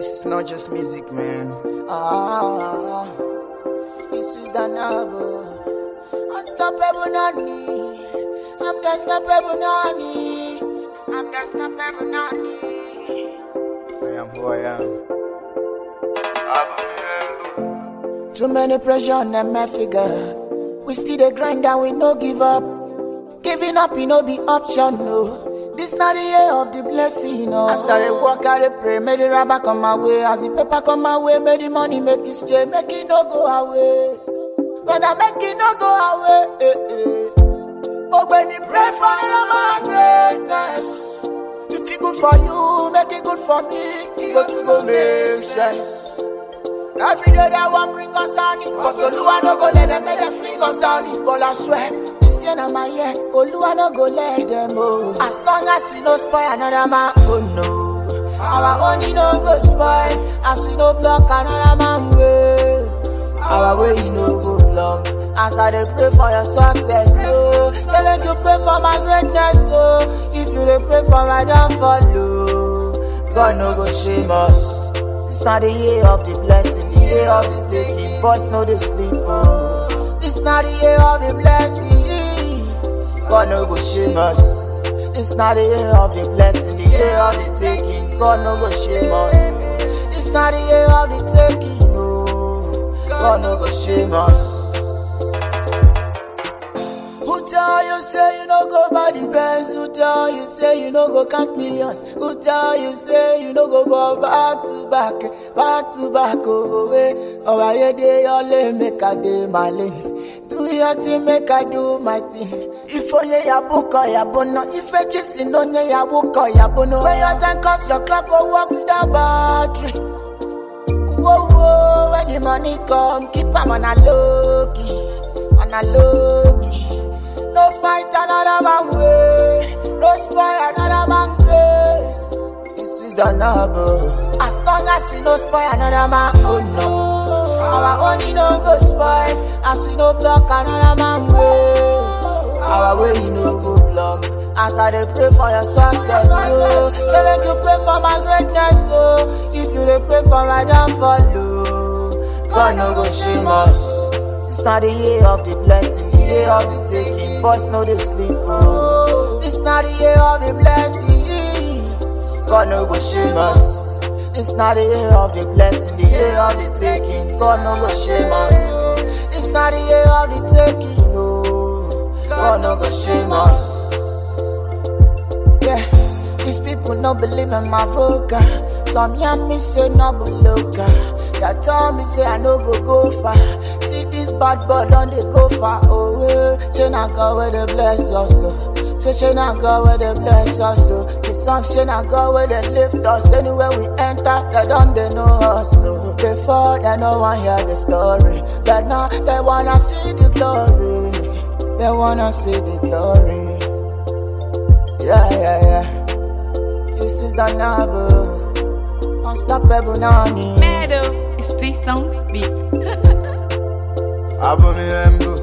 This is not just music, man. Ah, this is the novel. Unstoppable Nani. I'm the unstoppable Nani. I'm the unstoppable Nani. I am who I am. Too many pressure on them, my figure. We still the grind and we no give up. Giving up, you no be option, no. This not the year of the blessing, no. I started work, I dey pray, made the rubber come my way. As the paper come my way, made the money make it stay, make it no go away. Brother, make it no go away. Eh, eh. Oh, when you pray for my greatness. If it good for you, make it good for me. It go to go make sense. Every day that one bring us down it But Oluwa no go let them make them fling us down it But I swear, this year na my year Oluwa no go let them oh As long as we no spoil another man, oh no Our money no go spoil As we no block another man way Our way you no go block As I dey pray for your success, oh Say make you pray for my greatness, oh If you dey pray for my downfall, oh God no go shame us this not the year of the blessing, the year of the taking. Boys know they sleep. Oh. This not the year of the blessing. God no go shame us. This not the year of the blessing, the year of the taking. God no go shame us. This not the year of the taking. Oh. God no go shame us. Who tell you say you no go buy the Benz? Who tell you say you no go count millions? Who tell you say you no go ball back to back, back to back? Oh, way. Oh, I dey your lane, make I dey my lane. Do your thing, make I do my thing. If only ya book or ya bono, if I just in only ya book or ya bono. When your time comes, your clock go work without battery. Whoa, whoa, when the money come, keep 'em on a low key, on a low key. No fight another man way. No spoil another man grace. This is the noble. As long as we no spoil another man, oh no. Our money no go spoil. As we no block another man way. Our way you no go block. As I dey pray for your success, oh. Say make you pray for my greatness, oh. If you dey pray for my downfall, oh. God no go shame us. This not the year of the blessing, the year of the taking. Boys know they sleep. Oh. This not the year of the blessing. God no go shame us. This not the year of the blessing, the year of the taking. God no go shame us. This not the year of the taking. Oh. God no go shame us. Yeah, these people no believe in my vocal. Some young me say no go local. That tell me say I no go go far. See this bad boy don't they go far away. Say na God where they bless us. oh. Say say na God where they bless us. oh. The song say na God where they lift us. Anywhere we enter, they don't they know us. oh. Before they no one hear the story, but now they wanna see the glory. They wanna see the glory. Yeah, yeah, yeah. This is the noble. Unstoppable Nani. Meadow, it's T Songs Beats. Abomi Embu.